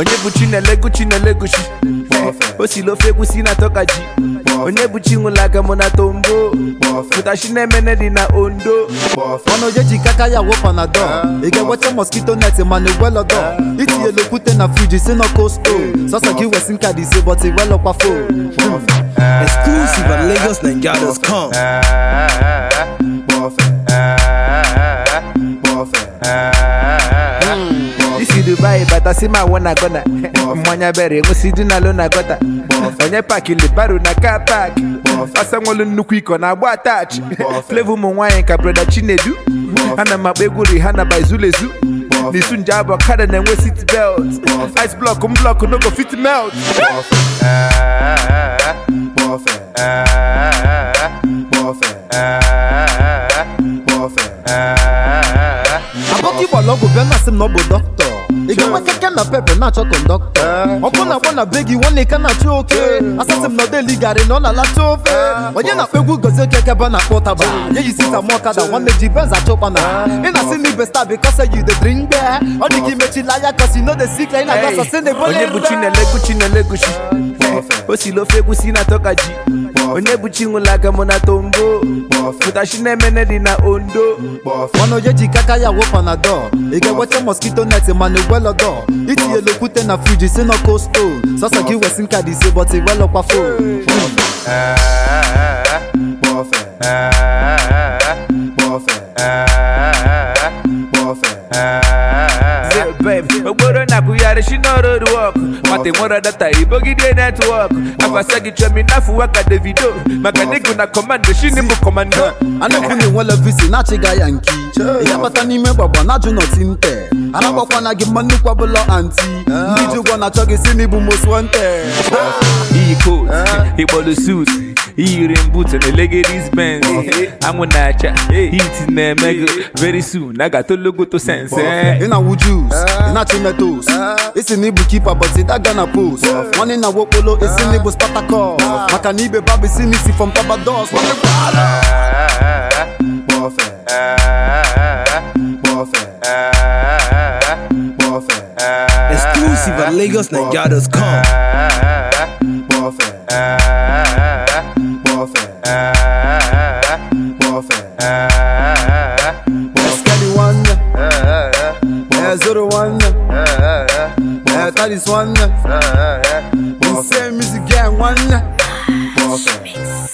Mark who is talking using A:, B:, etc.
A: onye bụ chinelego chinelegochi o si lofe egwusi na tokaji onye bụ chinwụlaga mụ na tombo pụtachi na-emene dị na ondo
B: ọnụ onye ji kaka ya wụ panadol ị ga-enweta mosquito net mana igwelọdọ itinyela okwute na friji si na kosto sọsọ gị wesi nka dị ise but iwelọkwa fo
C: Exclusive at LagosNigeria.com.
A: isi dubai bata si ma wọ na gọna mmanya bere nwụsi dị na lo na gọta onye pakili baro na ka pak asanwolu nnukwu iko na agba atach flevo ụmụ nwaanyị ka breda chinedu ana m akpa egwu rihana by zulezu n'isu nje abụ kada na-enwe sit belt ice block m block no go fit melt
B: abọkị gbara ọgwụ bịa na asị m na ọ bụ dọkịta ị ga-enwe keke na pepe na-achọ kọndọktọ ọkụ na-agba na be gị nwanne ka na-achọ oke asasị m na ọdeli garị na ọ na-alacha ofe onye na-akpa egwu gozi okeke ebe a na-akpọ ụtaba ya yi sita m ọkada nwanne ji benz achọkwa na ị na-asị na ibe star because you dey drink beer ọ dị ka imechila anya cause you no dey sick ị na-agba sasị na ebo
A: onye bụ chinelego chinelegochi o si lofe egwusi na tokaji onye bụ chinwụlaga mụ na tombo pụtachi na-emene dị na ondo
B: ọnụ onye ji kaka ya wụ panadol ị ga-enweta mosquito net mana igwelọdọ itinyela okwute na friji si na kosto sọsọ gị wesi nka dị ise but iwelọkwa fo
A: Say, babe, okporo na-abụgharị shi n'ọrụ wọk nwata nwere data ibogide netwọk akwasa gị chọmi n'afọ waka davido maka nịgụ na kọmando shini bụ kọmando
B: a na-ekwu na enwela visi na-achịga ya nki ya bata n'ime gbagba na-ajụ nọti nte aragbakwana gị mma nnukwu abụlọ anti ndị ji ụgwọ na-achọ gị si n'ịbụ most wanted
A: iyi kot ịkpọlụ sut iyiri mbut na elegedis benz anwụ na-acha hit na-eme gị very soon a ga-atologoto sense
B: ị na-awụ jus ị na-achị metos isi na ịbụ kipa but ịdaga na post nwanne na wokpolo isi na ịbụ spatakọs maka na ibe babụ isi n'isi from tabados
C: Exclusive at LagosNigeria.com.
B: Scally one, eh, zero one, eh, that is one, insane music gang one.